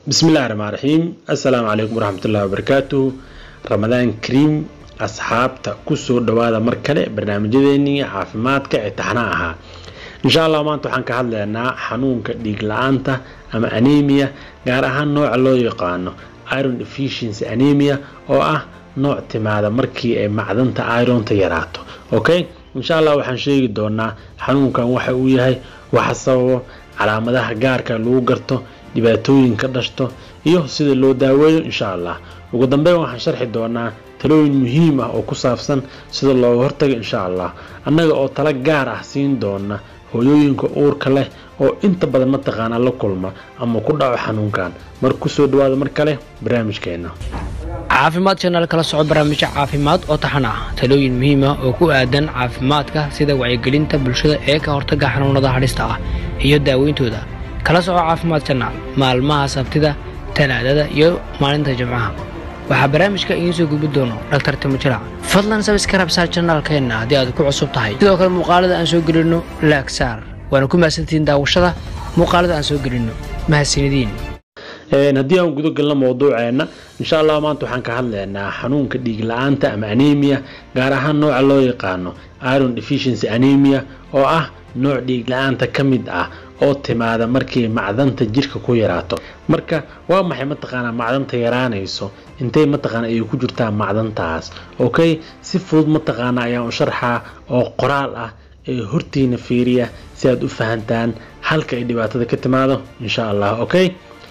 bismillahi raxmaan raxiim assalaamu calaykum waraxmatullahi wabarakaatuh ramadaan kariim asxaabta kusoo dhawaada mar kale barnaamijyadeenii caafimaadka ee taxnaa ahaa insha allah maanta waxaan ka hadlaynaa xanuunka dhiig la-aanta ama anemia gaar ahaan nooca loo yaqaano iron deficiency anemia oo ah nooc timaada markii ay macdanta ironta yaraato okay insha allah waxaan sheegi doonaa xanuunkan waxa uu yahay waxa sababo calaamadaha gaarka lagu garto dhibaatooyinka dhashto iyo sida loo daaweeyo insha allah ugu dambeyn waxaan sharxi doonaa talooyin muhiim ah oo ku saabsan sida looga hortago insha allah annaga oo talo gaar ah siin doona hooyooyinka uurka leh oo inta badan mataqaanaa la kulma ama ku dhaco xanuunkan mar kusoo dhawaada mar kale barnaamijkeena caafimaad janaal kala soco barnaamijyo caafimaad oo taxan ah talooyin muhiim ah oo ku aadan caafimaadka sida wacyigelinta bulshada ee ka hortaga xanuunada hadhista ah iyo daaweyntooda kala soco caafimaad janaal maalmaha sabtida talaadada iyo maalinta jimcaha waxaa barnaamijka idiin soo gudbi doono dhaktar timojirac fadlan sabiskarabsaar janaalkeenna haddii aad ku cusub tahay sidoo kale muuqaalada aan soo gelinno laagsaar waana ku mahadsantihiin daawashada muuqaalada aan soo gelinno mahadsanidin haddii aan guda galno mowduuceena insha allah maanta waxaan ka hadlaynaa xanuunka dhiig la-aanta ama anemia gaar ahaan nooca loo yaqaano iron deficiency anemia oo ah nooc dhiig la-aanta ka mid ah oo timaada markii macdanta jirka ku yaraato marka waa maxay mataqaanaa macdanta yaraanayso intay mataqaana ay ku jirtaa macdantaas okay si fudud mataqaana ayaan u sharxaa oo qoraal ah ee hortiina fiiriya si aad u fahantaan halka ay dhibaatada ka timaado insha allah okay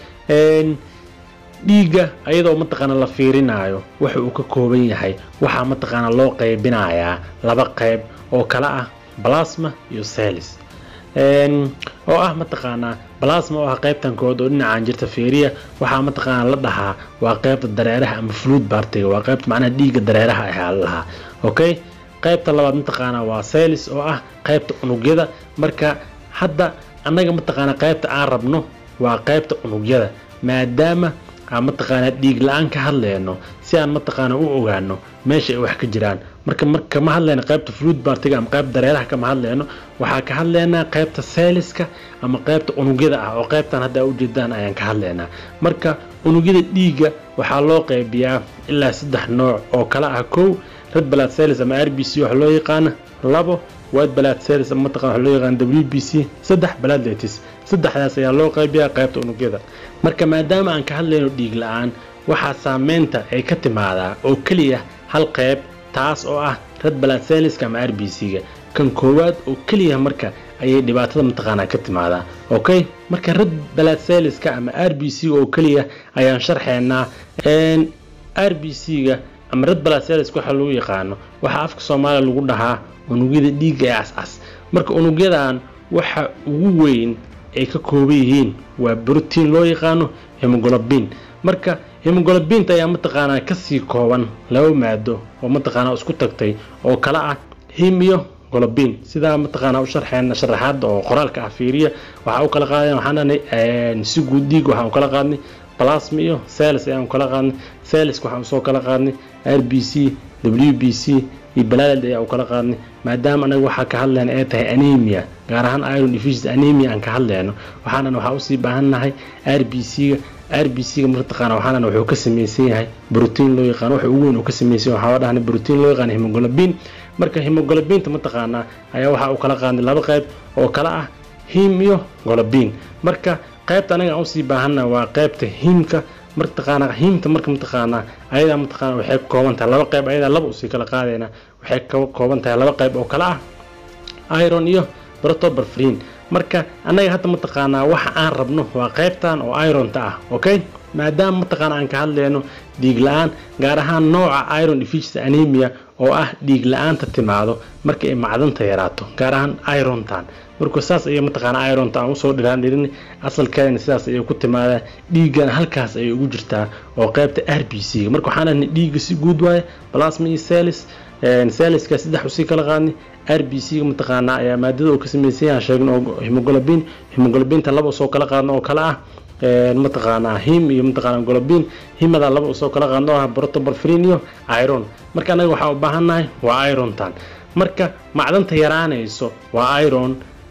dhiigga ayadoo mataqaana la fiirinaayo waxa uu ka kooban yahay waxaa mataqaana loo qaybinayaa laba qayb oo kala ah balasma iyo celis oo ah mataqaanaa balasma oo ah qaybtan kood oo dhinacaan jirta fiiriya waxaa mataqaana la dhahaa waa qaybta dareeraha ama fluid bartiga waa qaybta macnaha dhiigga dareeraha ahaa la dhahaa okay qaybta labaad mataqaana waa celis oo ah qaybta unugyada marka hadda annaga mataqaana qaybta aan rabno waa qaybta unugyada maadaama aan mataqaanaa dhiig la-aan ka hadleyno si aan mataqaana u ogaano meesha ay wax ka jiraan marka mar kama hadleyno qaybta fluid bartiga ama qaybta dareeraha kama hadleyno waxaa ka hadleynaa qaybta seeliska ama qaybta unugyada ah oo qaybtan hadda ujeedaan ayaan ka hadleynaa marka unugyada dhiigga waxaa loo qaybiyaa ilaa saddex nooc oo kala ah kow red blood cells ama r b c waxa loo yaqaana labo white blood cells ama mataqana waxa loo yaqaana w b c saddex platelets saddexdaas ayaa loo qaybiyaa qaybta unugyada marka maadaama aan ka hadlayno dhiig la-aan waxaa saameynta ay ka timaadaa oo keliya hal qayb taas oo ah red blood cellska ama r b c-ga kan koowaad oo keliya marka ayay dhibaatada mataqaanaa ka timaadaa okay marka red blood cellska ama r b c oo keliya ayaan sharxeynaa r b c-ga ama red blood cells waxa lagu yaqaano waxaa afka soomaaliya lagu dhahaa unugyada dhiigga ee cascas marka unugyadan waxa ugu weyn ay ka kooban yihiin waa brotiin loo yaqaano hemoglobin marka hemoglobinta ayaa mataqaanaa kasii kooban laba maado oo mataqaanaa isku tagtay oo kala ah him iyo globin sidaa mataqaanaa u sharxeena sharaxaada oo qoraalka ah fiiriya waxaa u kala qaadeen waxaan dhahnay si guud dhiig waxaan u kala qaadnay plasma iyo celis ayaan kala qaadnay celiska waxaan usoo kala qaadnay r b c w b c iyo balaaled ayaa u kala qaadnay maadaama anaga waxaa ka hadleyna ay tahay anemia gaar ahaan iron deficiency anemia aan ka hadleyno waxaanan waxaa usii baahannahay r b c-ga r b c-ga mataqaana waxaanan wuxuu ka samaysan yahay brotiin loo yaqaano waxa ugu weyn uu ka samaysan yahay waxaa dhahnay brotiin loo yaqaano hemoglobin marka hemoglobinta mataqaanaa ayaa waxaa u kala qaadnay laba qayb oo kala ah him iyo globin marka qaybta anaga aan usii baahannahay waa qaybta himka mataqaana himta marka mataqaanaa ayadaa mataqaana waxay ka kooban tahay laba qayb ayadaa laba usii kala qaadayna waxay ka kooban tahay laba qayb oo kala ah iron iyo protoberfrin marka annaga hadda mataqaanaa waxa aan rabno waa qaybtan oo ironta ah okay maadaama mataqaana aan ka hadleyno dhiig la-aan gaar ahaan nooca iron deficiency anemia oo ah dhiig la-aanta timaado marka ay macdanta yaraato gaar ahaan irontan marka saas ayay mataqaana ironta aan usoo dhiraan dhirin asalkeedana sidaas ayay ku timaadaa dhiiggana halkaas ayay ugu jirtaa oo qaybta r b c marka waxaan dhahnay dhiigga si guud waaye plasma iyo celis celiska saddex usii kala qaadnay r b c-ga mataqaanaa ayaa maadada uu ka samaysan yahay sheegno oo hemoglobin hemoglobinta laba usoo kala qaadno oo kale ah mataqaanaa him iyo mataqaanaa globin himada laba usoo kala qaadno oo ah protoberfrin iyo iron marka anaga waxaa u baahannahay waa irontan marka macdanta yaraanayso waa iron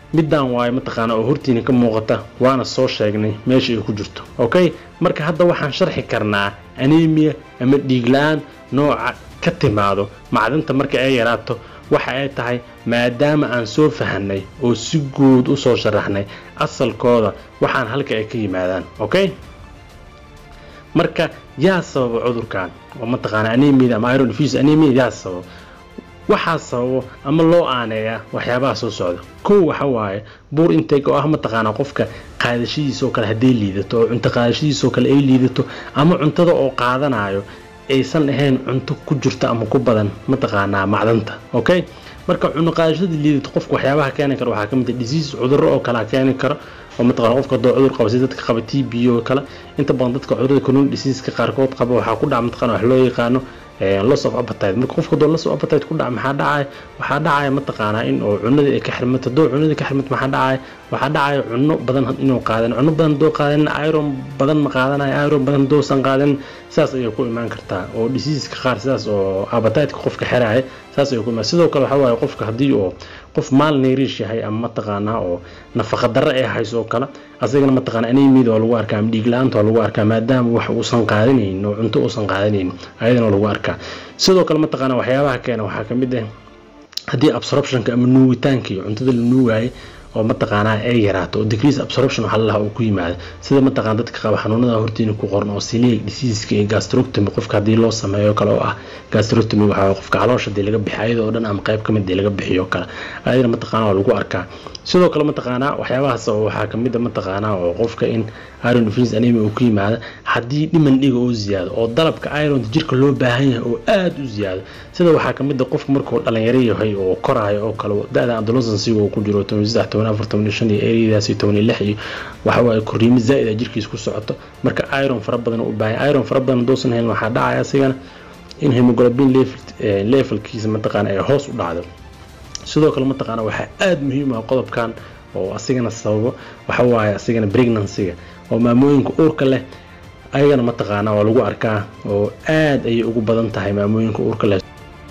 middan waayo mataqaana oo hortiina ka muuqata waana soo sheegnay meesha ay ku jirto okay marka hadda waxaan sharxi karnaa anemia ama dhiig la-aan nooca ka timaado macdanta marka ay yaraato waxa ay tahay maadaama aan soo fahanay oo si guud u soo sharaxnay asalkooda waxaan halka ay ka yimaadaan okay marka yaa sababa cudurkan oo mataqaana anemia ama iron fuse anemia yaa sababa waxaa sababo ama loo aaneeyaa waxyaabaha soo socda kow waxa waaye buur intake oo ah mataqaana qofka qaadashadiisoo kale hadday liidato oo cunto qaadashadiisoo kale ay liidato ama cuntada oo qaadanayo aysan ahayn cunto ku jirto ama ku badan mataqaanaa macdanta okay marka cuno qaadashada liidato qofka waxyaabaha keeni kara waxaa kamid ah disease cudurro oo kale keeni karo oo mataqana qofka doo cudur qaba sida dadka qaba t b oo kale inta badan dadka cudurada coronavirus diseaseka qaarkood qaba waxaa ku dhaca mataqana wax loo yaqaano loss of appetite marka qofka doo loss of appetite ku dhaca maxaa dhacaya waxaa dhacaya mataqaanaa in oo cunadii ay ka xirmato doo cunadii ka xirmato maxaa dhacaya waxaa dhacaya cuno badan inuu qaadan cuno badan doo qaadan iron badan ma qaadanayo iron badan doosan qaadan saas ayay ku imaan kartaa oo diseaseska qaar sidaas oo appetite qofka xiraya saas ayay ku imaan sidoo kale waxaa waaye qofka haddii oo qof maal neerish yahay ama mataqaanaa oo nafaqa darre ay hayso oo kale asagana mataqaana anemiyada waa lagu arkaa ama dhiig la-aanta waa lagu arkaa maadaama wax uusan qaadanaynin oo cunto uusan qaadanaynin ayadana waa lagu arkaa sidoo kale mataqaana waxyaabaha keena waxaa ka mid ah haddii absorptionka ama nuugitaanka iyo cuntada la nuugaayay oo mataqaanaa ay yaraato oo decrease absorption waxaa lalaha uu ku yimaada sida mataqaana dadka qaba xanuunada hortiina ku qoran oo celiac diseaseska iyo gastroctomy qofka haddii loo sameeyo kale oo ah gastroctomy waxaa qofka caloosha dee laga bixiy ayada oo dhan ama qayb kamid dee laga bixiyo kale ayadana mataqaana waa lagu arkaa sidoo kale mataqaanaa waxyaabahaas oo waxaa kamid a mataqaanaa oo qofka in iron deficiency anemia uu ku yimaado haddii dhiman dhiga oo ziyaado oo dalabka ironta jirka loo baahan yahay oo aada u ziyaado sida waxaa kamid a qofka markuu dhalinyaro yahay oo koraayo oo kale da-da adolescensiga uu ku jiro toban saddex toban afar toban shan iyo eriyadaas iyo toban iyo lix iyo waxa waaye korriimo zaa'id a jirkiisa ku socoto marka iron fara badan u baahan iron fara badan doosan hayn waxaa dhacaya asigana in hemoglobin levelkiisa mataqaana ay hoos u dhacdo sidoo kale mataqaana waxaa aada muhiim ah qodobkan oo asigana sababo waxa waaye asigana pregnancyga oo maamooyinka uurka leh ayagana mataqaana waa lagu arkaa oo aad ayay ugu badan tahay maamooyinka uurka leh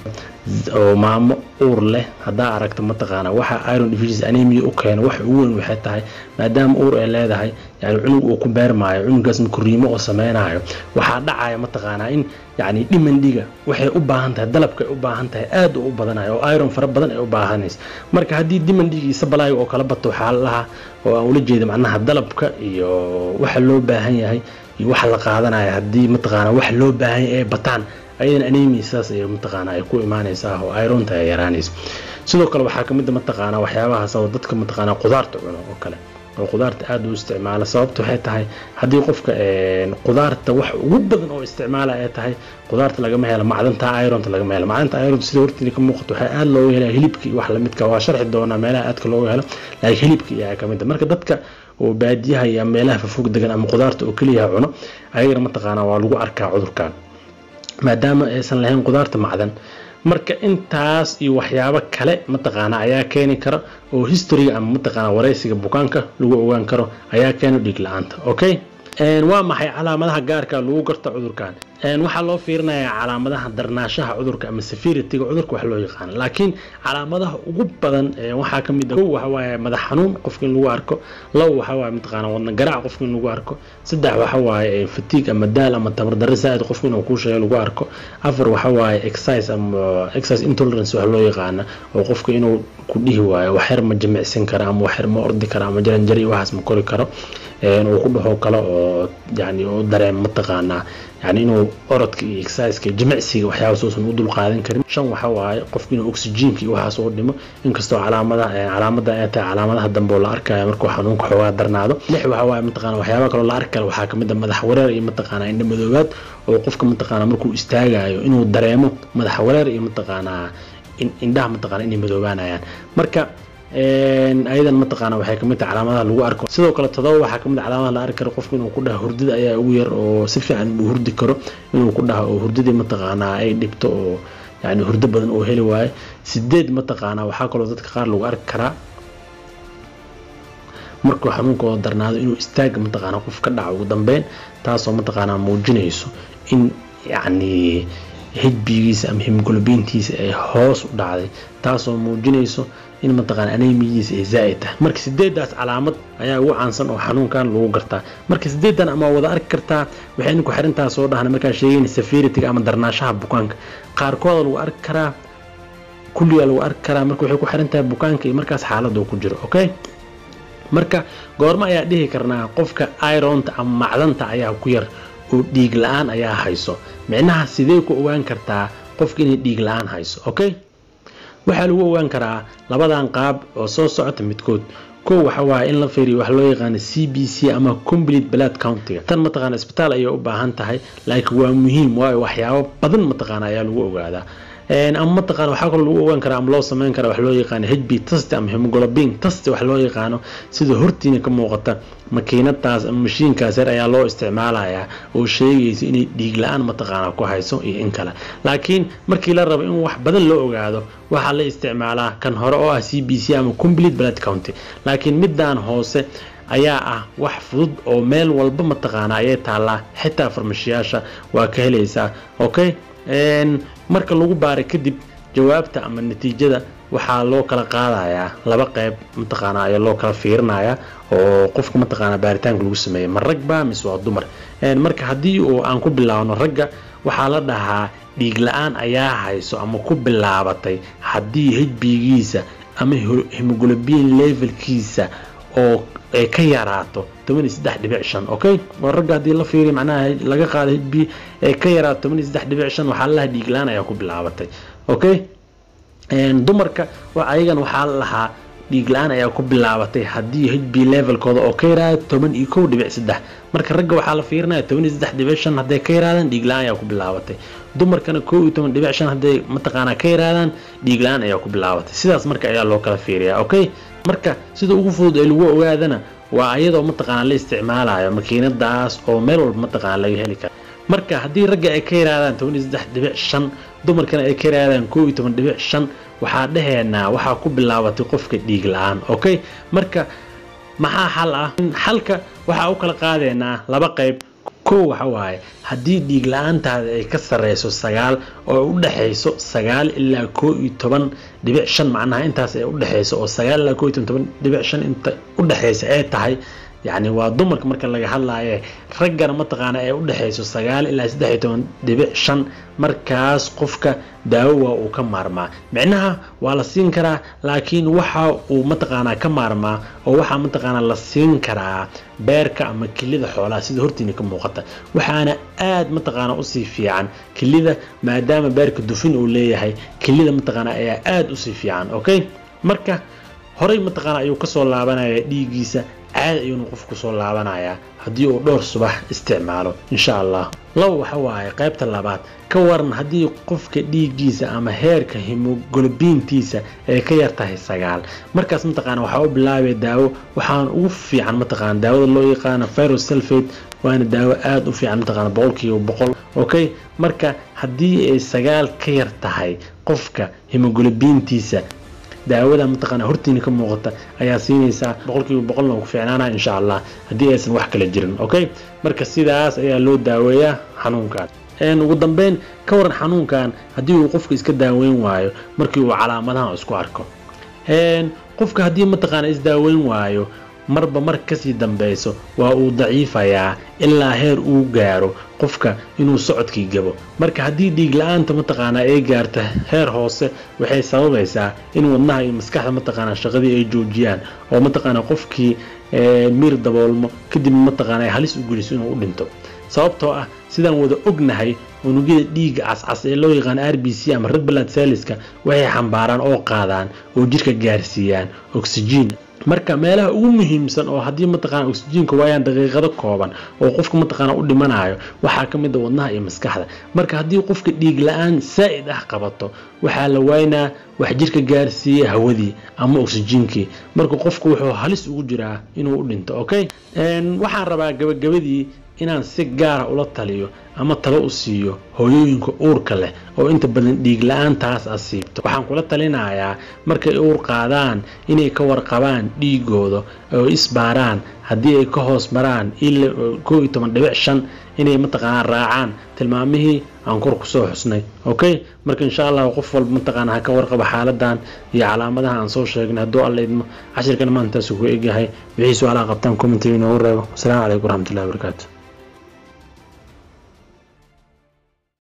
oo maamo uur leh haddaa aragta mataqaana waxa iron deficiency anemia u keeno waxa ugu weyn waxay tahay maadaama uur ay leedahay yani cunug uu ku beermaayo cunugaasna korriimo oo sameynayo waxaa dhacaya mataqaanaa in yani dhiman dhiga waxay u baahan tahay dalabka ay u baahan tahay aad u badanayo oo iron fara badan ay u baahanaysa marka haddii dhiman dhiga iyo sabalaayo oo kala bato waxaa lahaa oo aan ula jeeda macnaha dalabka iyo waxa loo baahan yahay iyo waxa la qaadanaya haddii mataqaana waxa loo baahan yahay ay bataan ayadan anemia sidaas ay mataqaana ay ku imaanaysaa oo ironta ay yaraanayso sidoo kale waxaa kamid a mataqaana waxyaabahaas oo dadka mataqaana qudaarta cuno oo kale oo qudaarta aada u isticmaala sababta waxay tahay haddii qofka qudaarta wax ugu badan oo isticmaala ay tahay qudaarta lagama helo macdanta ironta lagama helo macdanta ironta sida hortiina ka muuqato waxaa aada looga helaya hilibka iyo wax lamidka waa sharxi doonaa meelaha aadka looga helo laakiin hilibka iyaa kamid a marka dadka oo baadiyaha iyo meelaha fafog degan ama qudaarta oo keliya cuno ayagana mataqaana waa lagu arkaa cudurkan maadaama aysan lahayn qudaarta macdan marka intaas iyo waxyaabo kale mataqaana ayaa keeni kara oo historyga ama mataqaana wareysiga bukaanka lagu ogaan karo ayaa keena dhiig la-aanta okay waa maxay calaamadaha gaarka lagu garta cudurkan waxaa loo fiirinayaa calaamadaha darnaashaha cudurka ama sefirityga cudurka wax loo yaqaano laakiin calaamadaha ugu badan waxaa ka mid ah kow waxa waaye madax xanuun qofka in lagu arko labo waxa waaye mataqaana wadna garaac qofka in lagu arko saddex waxa waaye fatiig ama daal ama tabardarre zaa'id qofka inuu kuu sheego lagu arko afar waxa waaye exercise ama exercise intolerance wax loo yaqaana oo qofka inuu ku dhihi waayo waxyar ma jimicsan kara ama waxyar ma ordi kara ama jaranjari waxaas ma kori karo uu ku dhaho kale oo yani u dareem mataqaanaa yani inuu orodka iyo exerciseka jimicsiga waxyaabaas uusan u dul qaadan karin shan waxa waaye qofku inuu oxygenka iyo waxaas uu dhimo inkastoo calaamadaha calaamada ay tahay calaamadaha dambe oo la arkayo markuu xanuunka xoogaa darnaado lix waxa waaye mataqaana waxyaaba kaloo la arki kara waxaa kamid a madax wareer iyo mataqaana indha madoobaad oo qofka mataqaana markuu istaagayo inuu dareemo madax wareer iyo mataqaanaa indhaha mataqaana inay madoobaanayaan marka ayadan mataqaana waxay kamid tahay calaamadaha lagu arko sidoo kale todoba waxaa kamid calaamadaha la arki karo qofka inuu ku dhaha hurdada ayaa ugu yar oo si fiican uu hurdi karo inuu ku dhaha oo hurdadii mataqaanaa ay dhibto oo yani hurdo badan oo heli waayo sideed mataqaanaa waxaa kaloo dadka qaar lagu arki karaa markuu xanuunkooda darnaado inuu istaaga mataqaana qof ka dhaco ugu dambeyn taasoo mataqaanaa muujinayso in yacni hbigiisa ama hemglobintiisa ay hoos u dhacday taasoo muujinayso in mataqaana anemiyadiisa ay zaa'id tahay marka sideedaas calaamad ayaa ugu caansan oo xanuunkan lagu gartaa marka sideedan ama wada arki kartaa waxayna ku xirantaha soo dhahna markaa sheegayna severity ama darnaashaha bukaanka qaarkooda lagu arki karaa kulligaa lagu arki karaa marka waxay ku xiran tahay bukaanka iyo markaas xaaladda ku jiro okay marka goormo ayaa dhihi karnaa qofka ironta ama macdanta ayaa ku yar oo dhiig la-aan ayaa hayso micnaha sidee ku ogaan kartaa qofka inay dhiig la-aan hayso okay waxaa lagu ogaan karaa labadan qaab oo soo socota midkood kow waxa waaye in la fiiriyo wax loo yaqaano c b c ama complete blood countiga tan mataqaana isbitaal ayay u baahan tahay laakiin waa muhiim waayo waxyaabo badan mataqaana ayaa lagu ogaadaa ama mataqaana waxaa kaloo lagu ogaan karaa ama loo sameyn karaa wax loo yaqaano hb test ama hemoglobin test wax loo yaqaano sida hortiina ka muuqata makiinadaas ama mashiinkaas yar ayaa loo isticmaalayaa oo sheegaysa inay dhiig la-aan mataqaana ku hayso iyo in kale laakiin markii la rabo in wax badan loo ogaado waxaa la isticmaalaa kan hore oo ah c b c ama complete blood county laakiin midaan hoose ayaa ah wax fudud oo meel walba mataqaana ayay taallaa xitaa farmashiyaasha waa ka helaysaa okay marka lagu baara kadib jawaabta ama natiijada waxaa loo kala qaadayaa laba qayb mataqaana ayaa loo kala fiirinayaa oo qofka mataqaana baaritaanka lagu sameeyay ma rag ba mise waa dumar marka haddii uu aan ku bilaabno ragga waxaa la dhahaa dhiig la-aan ayaa hayso ama ku bilaabatay haddii hbigiisa ama hemoglobin levelkiisa oo ay ka yaraato okay oo ragga haddii la fiiriyo macnaha laga qaado hb ee ka yaraato waxaa lalahaa dhiig la-aan ayaa ku bilaabatay okay dumarka ayagan waxaa la lahaa dhiig la-aan ayaa ku bilaabatay haddii hb levelkooda oo ka yaraado toban iyo kow dhibic saddex marka ragga waxaa la fiirinaya toban iyo saddex dhibic shan hadday ka yaraadaan dhiig la-aan ayaa ku bilaabatay dumarkana kow iyo toban dhibic shan hadday mataqaanaa ka yaraadaan dhiig la-aan ayaa ku bilaabatay sidaas marka ayaa loo kala fiiriyaa okay marka sida ugu fudud ee lagu ogaadana waa ayadoo mataqaana la isticmaalayo makiinadaas oo meel walba mataqaana laga heli kara marka haddii ragga ay ka yaraadaan toban iyo saddex dhibic shan dumarkana ay ka yaraadaan kow iyo toban dhibic shan waxaa dhaheenaa waxaa ku bilaabatay qofka dhiig la-aan okay marka maxaa xal ah xalka waxaa u kala qaadeenaa laba qayb kow waxa waaye haddii dhiig la-aantaada ay ka sareyso sagaal oo u dhexayso sagaal ilaa koo iyo toban dhibic shan macnaha intaas ay u dhexayso oo sagaal ilaa koo iyo toban dhibic shan inta u dhexaysa ay tahay yacni waa dumarka marka laga hadlaaye raggana mataqaana ay u dhexayso sagaal ilaa saddex iyo toban dhibic shan markaas qofka daawo waa uu ka maarmaa micnaha waa la siin karaa laakiin waxa uu mataqaanaa ka maarmaa oo waxaa mataqaanaa la siin karaa beerka ama kilida xoolaha sida hortiina ka muuqata waxaana aad mataqaana usii fiican kilida maadaama beerka dufin uu leeyahay kilida mataqaana ayaa aad usii fiican okay marka horey mataqaana ayuu kasoo laabanaya dhiiggiisa caadi ayuuna qofku soo laabanayaa haddii uu dhowr subax isticmaalo insha allah laba waxa waaye qaybta labaad ka waran haddii qofka dhiiggiisa ama heerka hemogolobiintiisa ay ka yar tahay sagaal markaas mataqaana waxaa u bilaabaya daawo waxaana ugu fiican mataqaana daawada loo yaqaano virosulfate waana daawo aada u fiican mataqaana boqolkiiba boqol okay marka haddii ay sagaal ka yar tahay qofka hemogolobiintiisa daawada mataqaana hortiina ka muuqata ayaa siinaysaa boqolkiiba boqolna ku fiicnaana insha allah haddii aysan wax kala jirin okay marka sidaas ayaa loo daaweeyaa xanuunkan ugu dambeyn ka waran xanuunkan haddii uu qofka iska daaweyn waayo markii uu calaamadaha isku arko qofka haddii mataqaana isdaaweyn waayo marba mar kasii dambeyso waa uu daciifayaa ilaa heer uu gaaro qofka inuu socodkii gabo marka haddii dhiig la-aanta mataqaanaa ay gaarto heer hoose waxay sababaysaa in wadnaha iyo maskaxda mataqaanaa shaqadii ay joojiyaan oo mataqaanaa qofkii miir daboolmo kadib mataqaana ay halis u geliso inuu u dhinto sababtoo ah sidaan wada ognahay unugyada dhiigga cascas ee loo yaqaan r b c ama red blood celliska waxay xambaaraan oo qaadaan oo jirka gaarsiiyaan oxygen marka meelaha ugu muhiimsan oo haddii mataqaana oxygenka waayaan daqiiqado kooban oo qofka mataqaana u dhimanayo waxaa ka mid a wadnaha iyo maskaxda marka haddii qofka dhiig la-aan saa'id ah qabato waxaa la waynaa wax jirka gaarsiiya hawadii ama oxygenkii marka qofku wuxuu halis ugu jiraa inuu u dhinto okay waxaan rabaa gabagabadii inaan si gaara ula taliyo ama talo u siiyo hooyooyinka uurka leh oo inta badan dhiig la-aantaas asiibto waxaan kula talinayaa markay uur qaadaan inay ka warqabaan dhiigooda oo isbaaraan haddii ay ka hoos maraan koo iyo toban dhibic shan inay mataqaanaa raacaan tilmaamihii aan kor kusoo xusnay okay marka insha allah qof walba mataqaana ha ka warqabo xaaladan iyo calaamadaha aan soo sheegnay hadduu alla idmo cashirkana maantaasu ku egyahay wixii su-aalaha qabtaan commentiga inoogu reebo asalaamu calaykum waraxmatullahi wabarakaatu